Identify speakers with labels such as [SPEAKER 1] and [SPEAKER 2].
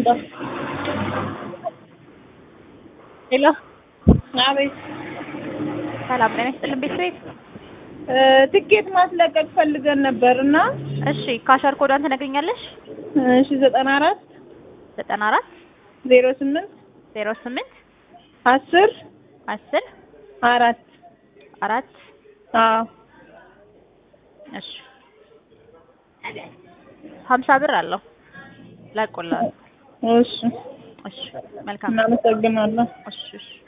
[SPEAKER 1] ሄሎ
[SPEAKER 2] አቤት
[SPEAKER 1] ሰላም ጤና ይስጥልን ቤተሰቤት።
[SPEAKER 2] ትኬት ማስለቀቅ ፈልገን ነበር እና
[SPEAKER 1] እሺ ካሸር ኮዷን ትነግሪኛለሽ?
[SPEAKER 2] እሺ ዘጠና አራት
[SPEAKER 1] ዘጠና አራት
[SPEAKER 2] ዜሮ ስምንት
[SPEAKER 1] ዜሮ ስምንት
[SPEAKER 2] አስር
[SPEAKER 1] አስር
[SPEAKER 2] አራት
[SPEAKER 1] አራት
[SPEAKER 2] አዎ
[SPEAKER 1] እሺ ሀምሳ ብር አለው ለቆላል።
[SPEAKER 2] እሺ
[SPEAKER 1] እሺ መልካም
[SPEAKER 2] እናመሰግናለን
[SPEAKER 1] እሺ እሺ